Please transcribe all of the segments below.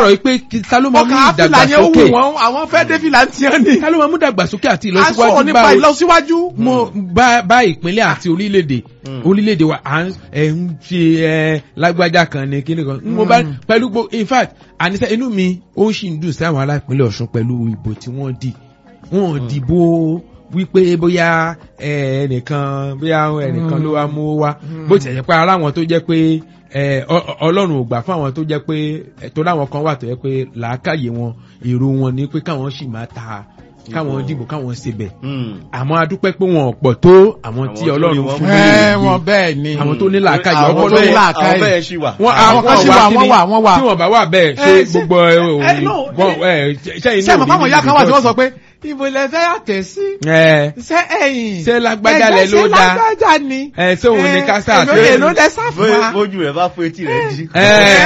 sọ̀rọ̀ pé kí- ta ló máa mú ọkàn àfìlà yẹn ó wù ìdàgbàsókè wọ́n àwọn fẹ́ dé fìlà ń tiẹ́ ni. ta ló máa mú ìdàgbàsókè àti a sọ̀rọ̀ ìlọsíwájú nípa bá ìlọsíwájú. mo bá bá ìpínlẹ̀ àti orílẹ̀-èdè Mm. orílẹ̀-èdè wa à ń ẹ̀ ń ṣe ẹ̀ lágbájá kan ní kíní kan mo bá pẹ̀lú gbo in fact àníṣe inú mi ó sì ń dùn sí àwọn ará ìpínlẹ̀ Ọ̀ṣun pẹ̀lú ìbò tí wọ́n dì wọ́n dìbò wípé bóyá ẹ, ẹnìkan bóyá ẹnìkan ló wá mú wá bó ti ẹ̀jẹ̀ pé ara àwọn tó jẹ́ pé ẹ, ọ- ọ- Ọlọ́run ò gbà fún àwọn tó jẹ́ pé ẹ, tó láwọn kan wà tó jẹ́ pé làákàyè wọn èrò wọn ni pé káwọn sì máa ta káwọn Ìbò. dìbò káwọn ṣe bẹ̀ Hmm. àmọ́ a dúpẹ́ pé wọn ò pọ̀ tó àwọn tí Àwọn tó ọlọ́run ní wọ́n fún mú. lóye ẹ wọn bẹ́ẹ̀ ni. àwọn tó ní làákàyè àwọn ọpọlọ tó ní bẹ́ẹ̀- làákàyè. àwọn bẹ́ẹ̀ ṣì wà. wọn àwọn kan sì wà, kíni, wọ́n wà, wọ́n wà. tí wọn bá wà bẹ́ẹ̀ ṣe Eh, ṣe- gbogbo ẹ ò eh, no, wọn ẹ ṣe inú ṣé àmọ́ fáwọn ìyá kan wà tí wọ́n sọ pé. pé ibo ilẹ̀ fẹ́ yàtẹ̀ sí. ẹ ṣé ẹ̀yìn. Ṣé lágbájá lẹ ló ṣé dáa? lágbájá ni. ẹ ṣé òun ni kásá èlò àti èlò lẹ sá fún Bó- wa. bójú rẹ̀ bá fún etí rẹ̀ jí. ẹ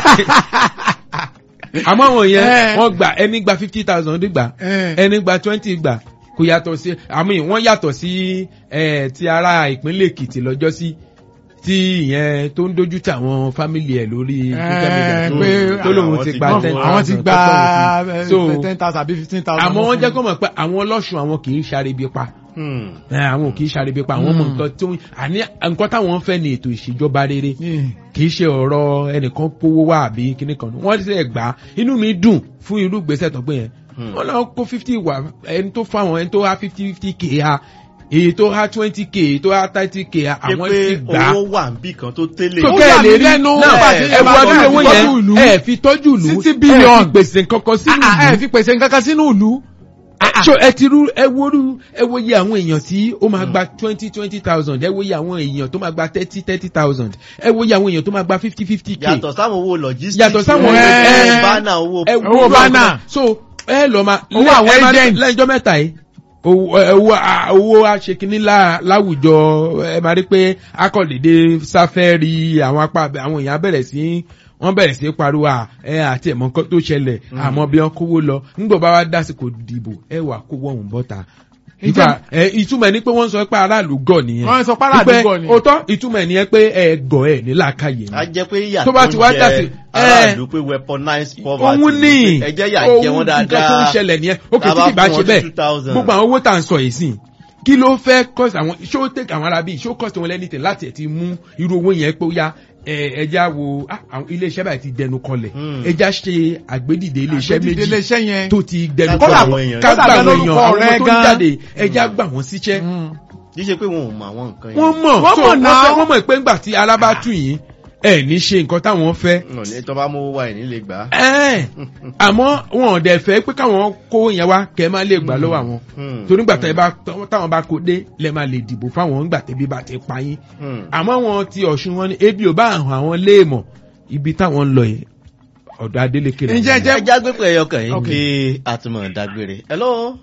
àmọ́ àwọn yẹn Eh. wọ́n gbà ẹni gba fifty thousand gbà Eh. ẹni gba twenty gbà kò yàtọ̀ sí àmì wọ́n yàtọ̀ sí ẹ ti ara ìpínlẹ̀ Èkìtì lọ́jọ́ sí tí ìyẹn tó ń dojú tà àwọn fámìlì ẹ̀ lórí social media Eh, tó- pé tó lóun àwọn ti ti gba gbà ten fún- àwọn ti thousand gba tó tọ̀hún sí. ten thousand àbí fifteen thousand. àmọ́ wọ́n jẹ́ kó mọ̀ pé àwọn ọlọ́sùn àwọn kì í ṣàrẹ̀bí pa Hmm. ẹ, àwọn ò kì í ṣàrẹ̀bí pa àwọn mọ̀ nǹkan tó ń àní nǹkan táwọn ń fẹ́ ni ètò ìṣèjọba rere kì í ṣe ọ̀rọ̀ ẹnìkan kówó wá àbí kíní kan wọ́n ti ṣe gbà á inú mi dùn fún irú ìgbésẹ̀ tó gbé yẹn Hmm. wọ́n lọ kó fifty wà ẹni tó fáwọn ẹni tó há fifty fifty k ha èyí tó há twenty k èyí tó há thirty k ha ṣé àwọn pé ti gbà á owó wà níbì kan tó tẹ́lẹ̀. tó Ó kẹ́ yà ẹ̀ mí lè rí lẹ́nu náà nígbà tí ẹ ẹ wo bá ọdún tọ́jú owó ìlú. yẹn ẹ fi tọ́jú ìlú Sixty ẹ billion. fi gbèsè kankan sínú Ah, ah, ẹ ìlú fi pèsè nǹkan kan sínú ìlú. so ẹ ti rú ẹ wo rú ẹ wo iye àwọn èèyàn tí ó máa gba twenty twenty thousand ẹ wo iye àwọn èèyàn tó máa gba thirty thirty thousand ẹ wo iye àwọn èèyàn tó máa gba fifty fifty k yàtọ̀ sáwọn owó logistics. Yàtọ̀ sáwọn owó ẹ- bánà owó. ẹ Owó wo bánà. so ẹ lọ ma Owó àwọn ẹ máa- agent. lẹ́jọ́ mẹ́ta yìí owó ẹ, owó a- owó aṣèkínní lá- láwùjọ ẹ máa rí pé akọ̀lédè sáfẹ́rì àwọn apá abẹ- àwọn èèyàn bẹ̀rẹ̀ sí wọ́n bẹ̀rẹ̀ sí pariwo à ẹ àti ẹ̀mọ́ nǹkan tó ṣẹlẹ̀ àmọ́ bí wọ́n kówó lọ nígbà bá wá dásìkò dìbò ẹ wà kówó ọ̀hún bọ́ta ìgbà ẹ ìtumọ̀ ẹ̀ ni pé wọ́n sọ pé aráàlú gọ̀ nìyẹn Wọ́n sọ pé aráàlú Wípé gọ̀ ni. òótọ́ ìtumọ̀ ẹ̀ nìyẹn pé ẹ gọ̀ ẹ̀ ní làákàyè ni a jẹ́ pé ìyà Tó bá ti wá ń dá jẹ sí- aráàlú pé weaponized poverty. òun ní ẹ jẹ́ yà jẹ wọ́n nǹkan tó ń dáadáa. ṣẹlẹ̀ nìyẹn ó kì í Tá a tí kì bá fún ṣe wọn bẹ́ẹ̀ 2,000. gbogbo àwọn owó tá à ń sọ yìí sìn kí ló fẹ́ cost àwọn ṣó take àwọn arábí ṣó cost wọn lẹ́nìtẹ̀ láti ẹ̀ ti mú irú owó yẹn pé ó yá ẹ ẹja wo ah, àwọn iléeṣẹ́ báyìí ti dẹnu kọlẹ̀ Hmm. ẹja ṣe àgbédìde iléeṣẹ́ Àgbédìde méjì iléeṣẹ́ yẹn. tó ti dẹnu Ká gbà kọlẹ̀ àwọn èèyàn. ká Kódà gbà àwọn gan èèyàn lórúkọ àwọn rẹ̀ tó ń gan. jáde ẹja gbà wọ́n síṣẹ́ kì í ṣe pé wọn ò mọ àwọn nǹkan yẹn. wọ́n mọ̀ Wọ́n so mọ̀ wọ́n náà. fẹ́- wọ́n mọ̀ pé ńgbà tí alábá tù yín ẹ̀ ní ṣe nǹkan táwọn fẹ́ wọn ní tó bá mú wá ẹ̀ nílé gbà á. ẹ́ẹ̀ àmọ́ wọn ò dẹ̀ fẹ́ pé káwọn kó yẹn wá kẹ́ má lè gbà lọ́wọ́ àwọn Hmm. torí gbà tẹ́ bá táwọn bá kó dé lẹ́ máa lè dìbò fáwọn ńgbà tẹ́bí bá ti pa yín Hmm. àmọ́ wọn ti ọ̀ṣun wọn ni ebi ò bá hàn àwọn léèmọ̀ ibi táwọn ń lọ yìí ọ̀dọ̀ Adélékè làwọn Ǹjẹ́ ń lọ. jẹ́- ẹ já gbé pé ẹyọ kan yìí Okay. kí a tún mọ̀ dágbére. hello.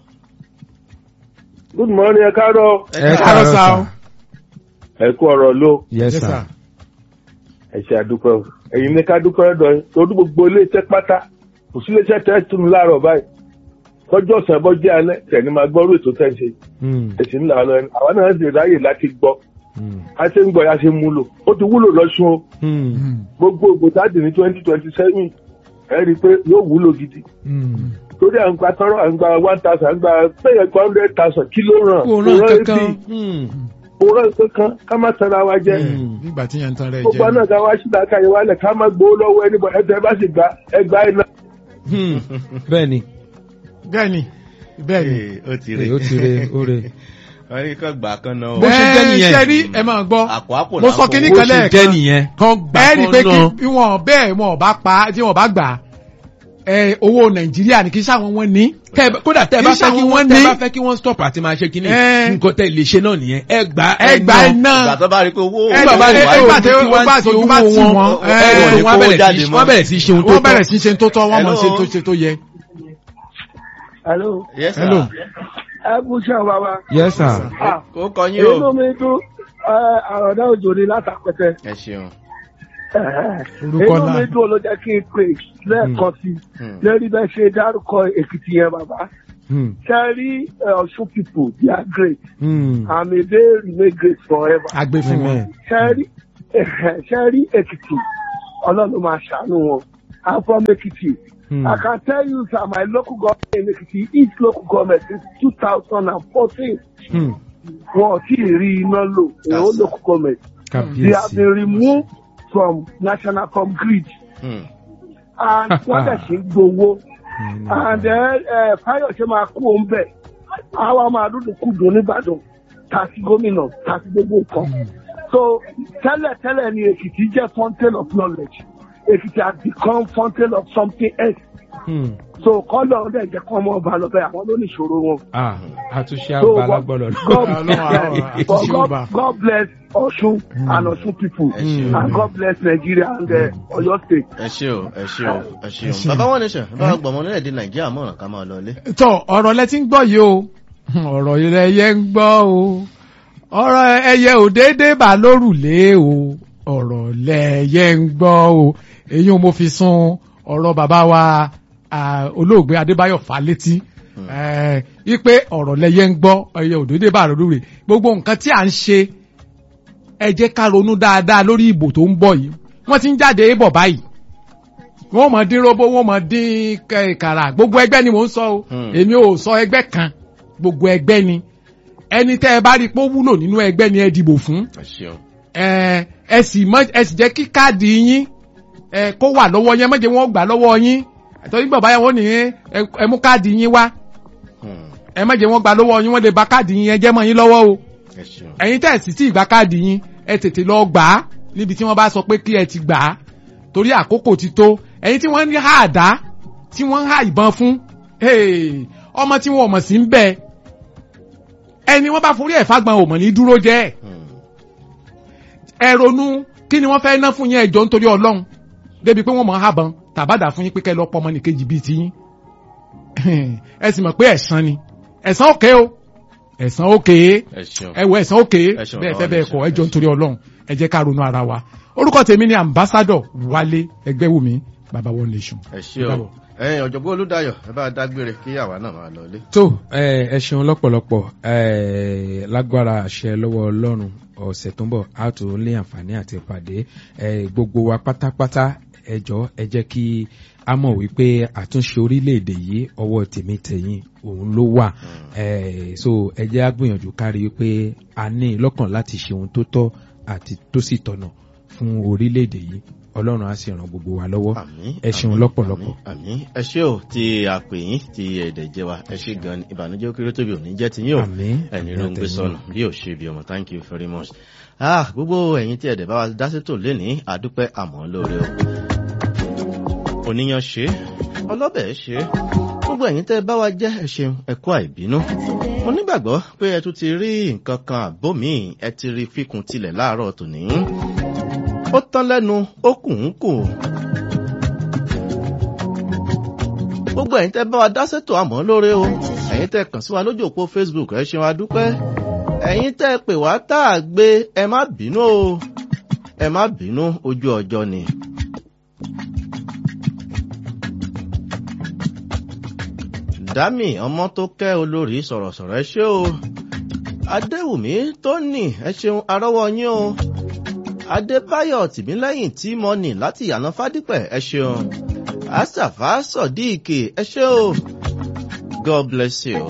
good morning ẹ káàárọ̀ ẹ káàárọ̀ káàárọ̀ sá o. sà ẹ kú ọ̀rọ̀ ló yes Yes, sir sir. ẹ ṣe àdúpẹ́ o ẹ̀yin ní ká dúpẹ́ lọ́dọ̀ yín torí gbogbo iléeṣẹ́ pátá kò sí iléeṣẹ́ tẹ́ tún mi láàárọ̀ báyìí tọ́jú ọ̀sán bọ́ jẹ́ alẹ́ tẹ̀ni máa gbọ́rú ètò tẹ́ ń ṣe Hmm, ẹ̀sìn ńlá lọ ẹni àwa náà sì ráyè láti gbọ́ hmm, a ṣe ń gbọ́ ya ṣe ń múlò ó ti wúlò lọ́sùn o hmm, gbogbo ògbótádì ní twenty twenty seven ẹ rí i pé yóò wúlò gidi hmm. torí à ń gba tọrọ à ń gba one thousand à ń gba péye gba hundred thousand kí ló ràn kò rán kankan Hmm, kò ràn kankan ká má tẹ̀ra wa jẹ́ Hmm. nígbà tí yẹn ń tan rẹ̀ gbogbo jẹ́ àná ká wá síta ká yẹ wálẹ̀ ká má gbowó lọ́wọ́ ẹni bọ̀ ẹ̀tẹ̀ bá sì gba ẹgbàá iná. hmm. bẹ́ẹ̀ ni bẹ́ẹ̀ ni bẹ́ẹ̀ ni. Ee, ó ti Ee, rè ó ti re ó re wọ́n ní kàn gbà kan náà. Bó ṣe jẹ́ Ẹ, nìyẹn. ṣe rí ẹ máa gbọ́ àpò àpò mo sọ kinní bó kan ṣe jẹ́ lẹ́ẹ̀kan nìyẹn kán gbà ẹ rí i pé kán kí náà bí wọn bẹ́ẹ̀ wọn ò bá pa tí wọn ò bá gbà ẹ owó nàìjíríà ní kí sáwọn wọn ní. Tẹ́ ẹ- kódà tẹ́ ẹ bá Kì í fẹ́ kí ṣàwọn wọ́n ní. tẹ́ ẹ bá fẹ́ kí wọ́n stop àti máa ṣe kíní Ẹ. nǹkan tẹ́ ẹ lè ṣe náà nìyẹn ẹ gbà ẹ gbà ẹ ìgbà náà tó bá rí i pé owó ẹ nígbà bá rí ẹ- i pé ẹ- òun ẹ- tí ẹ- wọ́n ẹ- ti ẹ- owó bá ti wọn wọn, ẹ, ẹ, wọ́n kó bẹ̀rẹ̀ jáde sí mọ́. wọ́n bẹ̀rẹ̀ sí ṣe ohun tó wọ́n bẹ̀rẹ̀ tọ́ sí ṣe tó tọ́ wọ́n mọ̀ ṣe Hello. tó ṣe tó yẹ. Hello. Yes, sir. Hello. ẹ kú iṣẹ́ bàbá. yes sir ó kọ yín o. inú mi dún àròdá òjò ni látàpẹtẹ. ẹ ṣeun. Orúkọ inú náà. mi dún ló jẹ́ kí n pè lẹ́ẹ̀kan sí Hmm. lórí bẹ́ẹ̀ ṣe dárúkọ èkìtì yẹn bàbá. Hmm, Ṣẹ́rí Ọ̀ṣun people they are great hmm. and may they remain great forever. àgbẹ̀ fún wọn. Amen. Ṣẹ́rí ṣẹ́rí èkìtì ọlọ́run máa ṣàánú wọn. I'm from Ekiti. Hmm. I can tell you that my local government in Ekiti, each local government since 2014, Hmm. wọn ò tí ì rí iná lò in all Yes. local government. They have kábíyèsí. been removed from national from grid Hmm. and wọ́n dẹ̀ ṣe ń gbowó. And then uh, Fáyọ̀ṣe máa kú òun bẹ̀. Àwa máa dúdú kú dùn nìbàdàn. Tàṣí gómìnà, tàṣí gbogbo nǹkan. So tẹ́lẹ̀ tẹ́lẹ̀ ni Èkìtì jẹ́ fountain of knowledge. Èkìtì has become fountain of something else. Hmm. So kọ́lọ̀ ọ̀dẹ̀ jẹ́ kọ́ ọmọ ọba lọ́bẹ̀ àwọn ló ní ìṣòro wọn. Ah, àtúnṣe So àbá God, lágbọ́dọ̀ God, Ọlọ́run àwọn God, àti God, Yorùbá. God bless Ọ̀ṣun and Ọ̀ṣun people Ẹ ṣeun. and God bless Nigeria and uh, Ọ̀yọ́ state. ẹ ṣe o ẹ ṣe o ẹ ṣe Ẹ o ṣeun. bàbá wọn nation bàbá gbọmọ nílẹ̀-èdè nàìjíríà mọ̀ràn ká máa lọlé. tọ ọ̀rọ̀ lẹ ti ń gbọ́ yìí o ọ̀rọ̀ ilẹ̀ ẹyẹ ń gbọ́ o ọ̀rọ̀ ẹyẹ ò déédéé bà lórùlé o ọ̀rọ̀ lẹyẹ ń gbọ́ o èyí ò mo fi sun ọ̀rọ̀ bàbá wa ah, olóògbé Adébáyọ̀ Fálétí eh, wípé ọ̀rọ̀ lẹyẹ ń gbọ́ ẹyẹ ò déédéé bà lórùlé gbogbo nǹkan tí à ń ṣe ẹ jẹ́ ká ronú dáadáa lórí ìbò tó ń bọ̀ yìí wọ́n ti ń jáde bọ̀ báyìí wọ́n mọ̀ dín robo wọ́n mọ̀ dín kẹ- kàrà gbogbo ẹgbẹ́ ni mò ń sọ o Hmm. èmi ò sọ ẹgbẹ́ kan gbogbo ẹgbẹ́ ni ẹni tẹ́ ẹ bá rí i pé ó wúlò nínú ẹgbẹ́ ni ẹ dìbò fún ẹ ṣeun. ẹ ẹ sì mọ ẹ sì jẹ́ kí káàdì yín ẹ kó wà lọ́wọ́ yín ẹ má jẹ́ wọ́n gbà lọ́wọ́ yín àtọ́jú bàbá yẹn wọ́n ní ẹ ẹ mú káàdì yín wá Hmm. ẹ má jẹ́ wọ́n gbà lọ́wọ́ yín wọ́n lè ba káàdì yín yẹn jẹ́ mọ́ yín lọ́wọ́ o ẹ ṣeun. ẹ̀yin tẹ́ ẹ̀ sì tí ì gba káàdì yín ẹ tètè lọ gbà á níbi tí wọ́n bá sọ pé kí ẹ ti gbà á torí àkókò ti tó ẹ̀yin tí wọ́n ń há àdá tí wọ́n ń há ìbọn fún hey, ọmọ tí wọn ò mọ̀ sí ń bẹ ẹni wọ́n bá forí ẹ̀ fagbọn ò mọ̀ ní dúró jẹ́ ẹ̀ Hmm. ẹ ronú kí ni wọ́n fẹ́ ná fún yín ẹjọ́ nítorí ọlọ́run débi pé wọ́n mọ̀ ń hàbọn tàbádà fún yín pé kẹ́ lọ pọ̀ ọmọ nìkejì bíi tiyín ẹ sì mọ̀ pé ẹ̀san ni ẹ̀san òkè o ẹ̀san òkè ẹ ṣeun. ẹ wọ ẹ̀san òkè Ẹ ṣeun, bẹ́ẹ̀ bàbá fẹ́ bẹ́ẹ̀ mi kọ́ ṣeun, ẹjọ́ ẹ nítorí ọlọ́run ẹ jẹ́ ká ronú ara wa orúkọ tèmi ni ambassador wálé ẹgbẹ́wùmí baba one nation. ẹ ṣe o ẹyin ọ̀jọ̀gbọ́n olùdáyọ̀ ẹ bá dágbére kí àwa náà máa lọlé. tó ẹ ẹ ṣeun lọ́pọ̀lọpọ̀ ẹ lágbára àṣẹ lọ́wọ́ ọlọ́run ọ̀sẹ̀ tó ń bọ̀ á tó lé àǹfààní àti ìpàdé ẹ gbogbo wa pátápátá ẹ jọ ẹ jẹ́ kí a mọ̀ wípé àtúnṣe orílẹ̀-èdè yìí ọwọ́ tèmi tẹ̀yìn òun ló wà ẹ so ẹ jẹ́ á gbìyànjú kárí wípé a ní lọ́kàn láti ṣe ohun tó tọ́ àti tó sì tọ̀nà fún orílẹ̀-èdè yìí ọlọ́run á sì ràn gbogbo wa lọ́wọ́ àmín ẹ ṣeun àmín, lọ́pọ̀lọpọ̀. àmín, àmín ẹ ṣé o tí a pè yín tí ẹ̀dẹ̀ jẹ́ wa ẹ ṣé gan ni ìbànújẹ́ ó kéré tóbi ò ní jẹ́ ti yín o Àmín. ẹni Àmín ló ń gbé àtẹ̀yìn. sọnù bí ò ṣe bí ọmọ thank you very much. ah gbogbo ẹ̀yin tí ẹ̀dẹ̀ bá wa dá sí tò lénìí àdúpẹ́ àmọ́ lóore o. oníyan ṣe ọlọ́bẹ̀ ṣe gbogbo ẹ̀yin tẹ́ bá wa jẹ́ ẹ ṣeun ẹ kú àìbínú. mo nígbàgbọ́ pé ẹ tún ti rí nǹkan kan àbó mi ẹ ti rí fíkun tilẹ̀ láàárọ̀ tòní. ó tán lẹ́nu ó kù ń kù. gbogbo ẹ̀yin tẹ́ bá wa dá sétò àmọ́ lóore o ẹ̀yin tẹ́ kàn sí wa lójú òpó facebook ẹ ṣeun adúpẹ́ ẹ̀yin tẹ́ pè wá tá a gbé ẹ má bínú o ẹ má bínú ojú ọjọ́ ni. dami ọmọ tó kẹ́ olórí sọ̀rọ̀sọ̀rọ̀ ẹ ṣé o adéwùmí tóní ẹ ṣeun arọ́wọ́ yín o adébáyọ̀ tìmílẹ́yìn tí mo nì láti yànà fádípẹ̀ ẹ ṣeun asafa sọdíìkì ẹ ṣé o god bless you.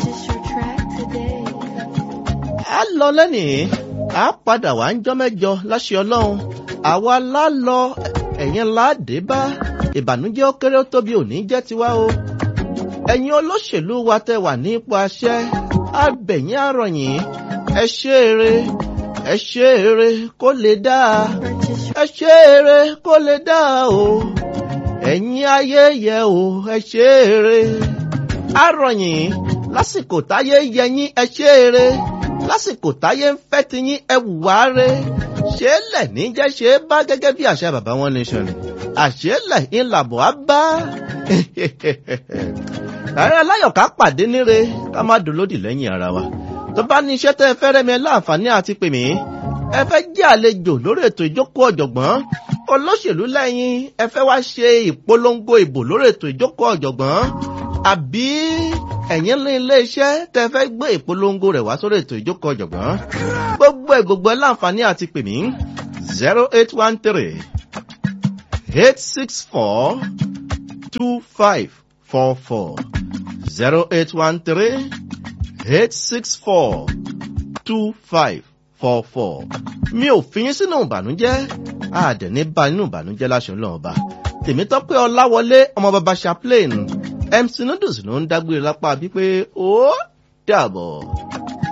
a lọ lẹ́nìí a padà wá ń jọ́ mẹ́jọ láṣẹ ọlọ́run àwa la lọ ẹ̀yin láàdé bá ìbànújẹ́ ó kéré ó tóbi òní jẹ́ tiwa o ẹ̀yin olóṣèlú wa tẹ wà ní ipò àṣẹ abẹ̀yìn àròyìn ẹ ṣe eré ẹ ṣe eré kó lè dáa ẹ ṣe eré kó lè dáa o ẹ̀yin ayé yẹ o ẹ ṣe eré àròyìn lásìkò táyé yẹ yín ẹ ṣe eré lásìkò táyé ń fẹ́ ti yín ẹ wùwá re ṣé lẹ̀ ní jẹ́ ṣe é bá gẹ́gẹ́ bí àṣẹ bàbá wọn nation àṣẹ lẹ̀ ń làbọ̀ á bá ààrẹ aláyọ̀ká pàdé níre ká má dolódì lẹ́yìn ara wa tó bá ní iṣẹ́ tẹ́ ẹ fẹ́ rẹ́mi láǹfààní àti pè mí ẹ fẹ́ jẹ́ àlejò lórí ètò ìjókòó ọ̀jọ̀gbọ́n olóṣèlú lẹ́yìn ẹ fẹ́ wá ṣe ìpolongo ìbò lórí ètò ìjókòó ọ̀jọ̀gbọ́n àbí ẹ̀yin ní ilé iṣẹ́ tẹ́ fẹ́ gbé ìpolongo rẹ̀ wá sórí ètò ìjókòó ọ̀jọ̀gbọ́n gbogbo ẹ̀ gbogbo ẹ̀ láǹfààní àti pè mí zero eight one three eight six four two five four four zero eight one three eight six four two five four four. mi ò fi yín sínú ìbànújẹ́ àdẹ̀ní bá nínú ìbànújẹ́ láṣọ ńlọ ọba tèmítọ́pẹ́ ọláwọlé ọmọ bàbá chaplain mc noodles ló ń dágbére lápá bíi pé ó dàbọ̀.